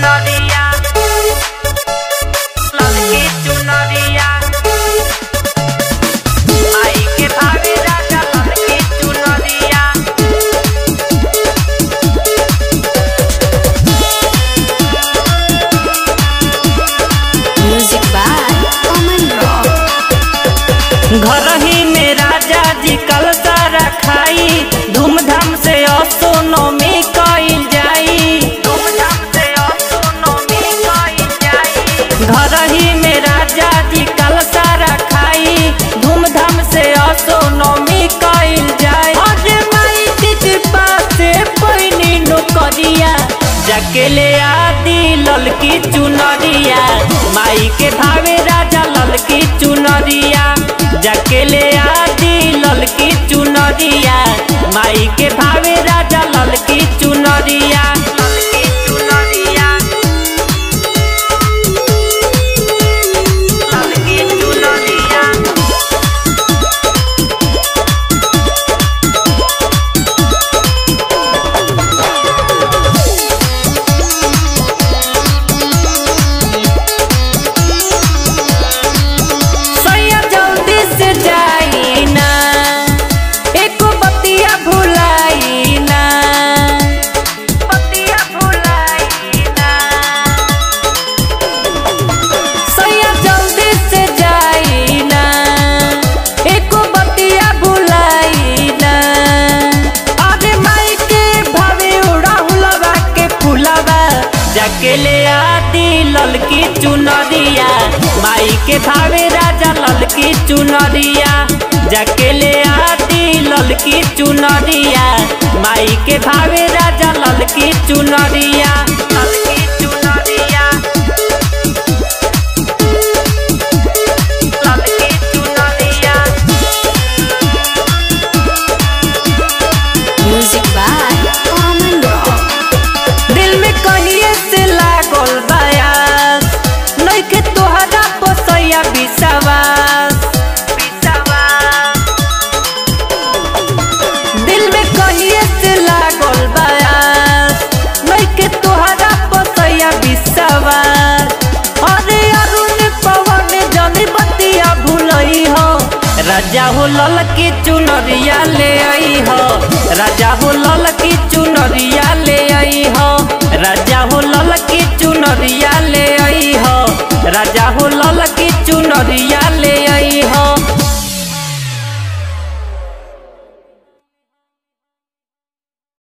चुनरिया ललकी चुनरिया आई के भावे राजा ललकी चुनरिया Music by Oman Rock. घर ही में राजा जी कलसा रखाई धूमधाम से असोनमी कइल जाई धूमधाम से असोनमी कइल जाई घर ही में राजा जी कलसा रखाई धूमधाम से असोनमी कइल जाई अरे माई के कृपा से पैनी नौकरिया जाके ले आदि ललकी चुनरिया माई के भावे राजा ललकी चुनरिया जाके ले आदि ललकी चुनरिया माई के भावे राजा ललकी चुनरिया ललकी चुनरिया ललकी चुनरिया सैया जल्दी से जाई ना एको बतिया भुलाई ना बतिया भुलाई ना सैया जल्दी से जाई ना एको बतिया भुलाई ना अरे माई के भावे उड़ाहुलवा के फुलवा जाके ले आदि ललकी चुनरिया माई के भावे राजा ललकी चुनरिया जाके ले आदि ललकी चुनरिया माई के भावे राजा ललकी चुनरिया ललकी चुनरिया ललकी चुनरिया Music by Oman Rock. दिल में कहिए से लागल बयास नइखे तोहरा पोसैया विश्वास दिल में कहिए से लागल बयास नइखे तोहरा पोसैया विश्वास अरे अरुण पवन जनी बतिया भूलई हो राजा हो ललकी चुनरिया ले आई हो राजा हो ललकी चुनरिया ले आई हो राजा हो ललकी चुनरिया ले आई हो राजा हो ललकी चुनरिया